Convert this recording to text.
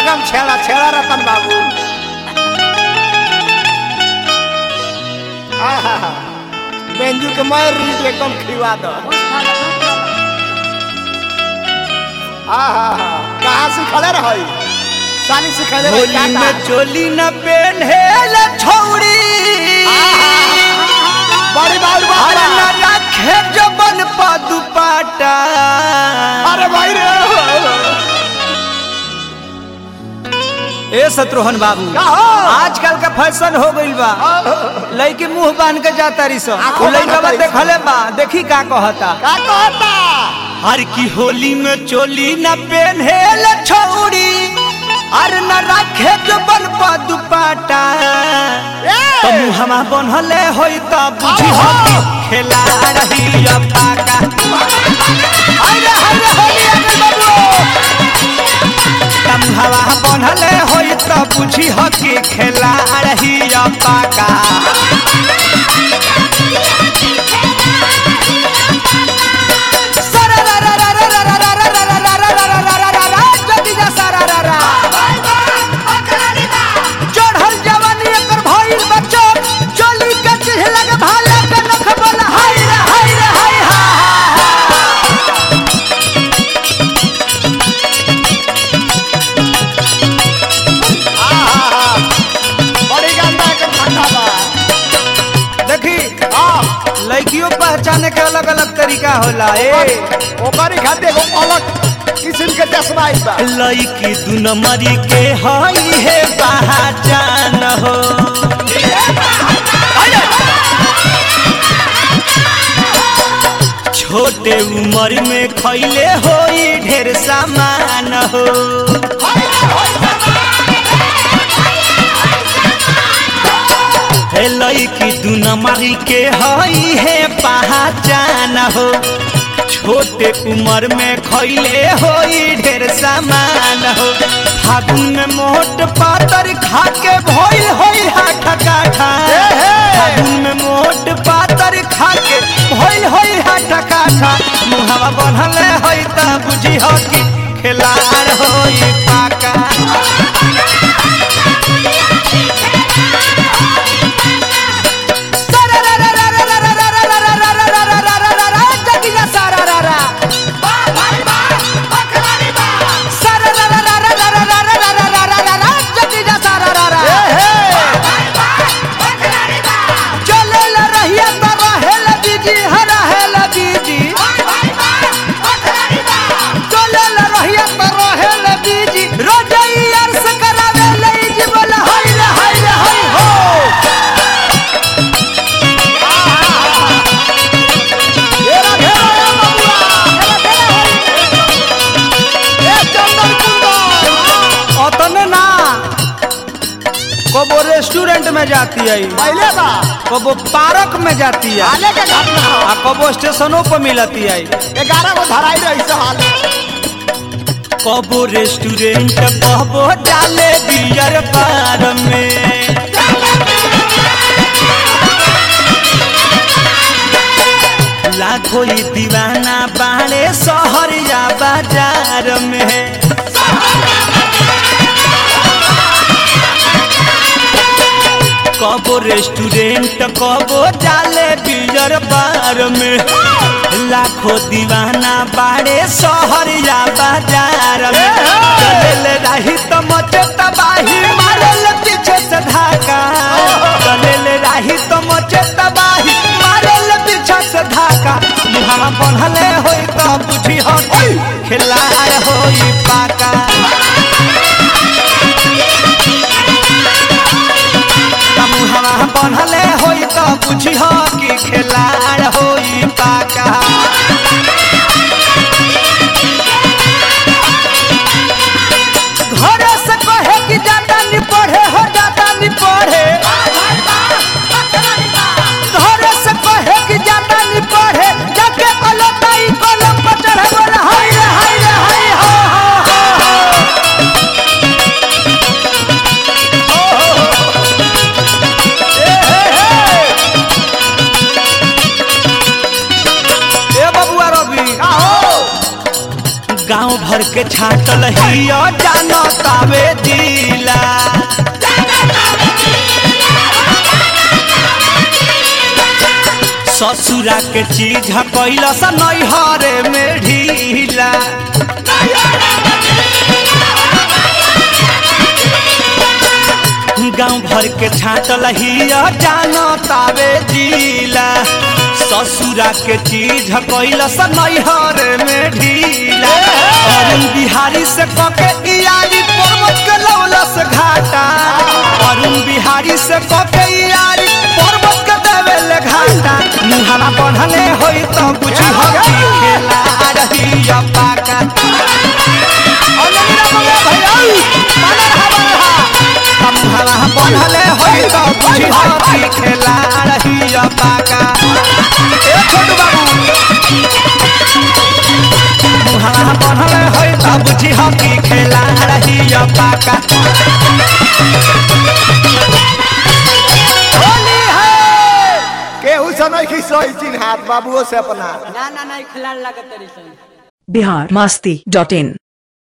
एकदम छेड़ा छेड़ा रतन बाबू आहा बेंजू के मार रीत एकदम खिवा दो आहा कहाँ सिखले रही साली सिखले रही होली में चोली न पेन्हेल छौड़ी बड़ी बात अरे न बात रखे जबन पा दुपाटा अरे भाई रे ए शत्रुघ्न बाबू का हो? आजकल का फैशन हो गइल बा लड़की मुंह बांध के जाता रही सो आंखों उ लड़का बांध के देखले बा देखी का कहता का कहता हर की होली में चोली न पेन्हेल छौड़ी अरे न रखे जबन पा दुपाटा तो मुहमा बनहले होई त बुझी हो कि खेला रही पाका अरे हरे होली अगल बाबू तम हवा बनहले होई त बुझी हो कि खेला रही पाका चढ़ल जवानी एकर भइल बच्चो चोली के चिढ़ लगे भाले के नख बोला हाय रे हाय रे हाय हा आहा बड़ी गंदा के ठंडा बा देखी हां लड़कियों पहचाने के अलग अलग तरीका होला ए ओकरी खातिर एगो अलग किस्म के चश्मा आइल बा लड़की दू नंबरी के हई है पहचान हो छोटे उम्र में खैले होई ढेर सामान हो हे लड़की दू नंबरी के हई है पहचान हो छोटे उम्र में खैले होई ढेर सामान हो फागुन में मोट पातर खा के भइल होई हाथ काठा फागुन में मोट पातर खा के भइल होई हाथ काठा मुहावा बनले होई त बुझी हो कि खेलार होई पाका जगिया सारा रा रा जगिया सारा रा रा चले ला रहिया त रहेल बीजी हरा हेल बीजी चले ला रहिया त रहेल बीजी रोजई अर्स करावे ले जी बोला हाय रे हाय रे हाय हो घेरा घेरा ए बबुआ ए चंदन कुंदन अतने ना कबो रेस्टोरेंट में जाती है पहले बा कबो पार्क में जाती है आले के घाट में हो आ कबो स्टेशनों पर मिलती है ग्यारह गो धराई रही से हाल कबो रेस्टोरेंट कबो डाले बियर बार में लाखों ही दीवाना बाड़े शहर या बाजार में कबो रेस्टोरेंट कबो डाले बियर बार में लाखों दीवाना बाड़े शहर या बाजार में चलल रही तो मचे तबाही मारल पीछे से धाका चलल रही तो मचे तबाही मारल पीछे से धाका मुहावा बनहले होई तो बुझी हो खिलार होई पाका मुहावा बनहले होई तो बुझी हो कि खिलार होई पाका घरे से कहे कि जाता नहीं पढ़े हो जाता नहीं पढ़े घरे से कहे कि जाता नहीं पढ़े जाके कलताई कलम पर चढ़े बोले हाय रे हाय रे हाय हो हो हो हो ए हे हे के छाटल हिया जानतावे जिला ससुरा के चीज कैला सा नैहरे में ढीला गांव भर के छाटल हिया जानतावे जिला ससुरा के चीज कैला सा नैहरे में ढीला अरुण बिहारी से कके यारी पर्वत के लौलस घाटा अरुण बिहारी से कके यारी पर्वत के देवेल घाटा मुहावा बढ़ले होई तो कुछ हकी खेला रही पाका मुहावा बढ़ले होई तो कुछ हकी खेला रही पाका ए छोटू बाबू मुहावा बढ़ले होई तो बुझी हकी खेला रही पाका होली है केहू से नहीं की सही चिन्ह हाथ बाबुओ से अपना ना ना ना खिलाड़ लागत तरी सन बिहार मस्ती डॉट इन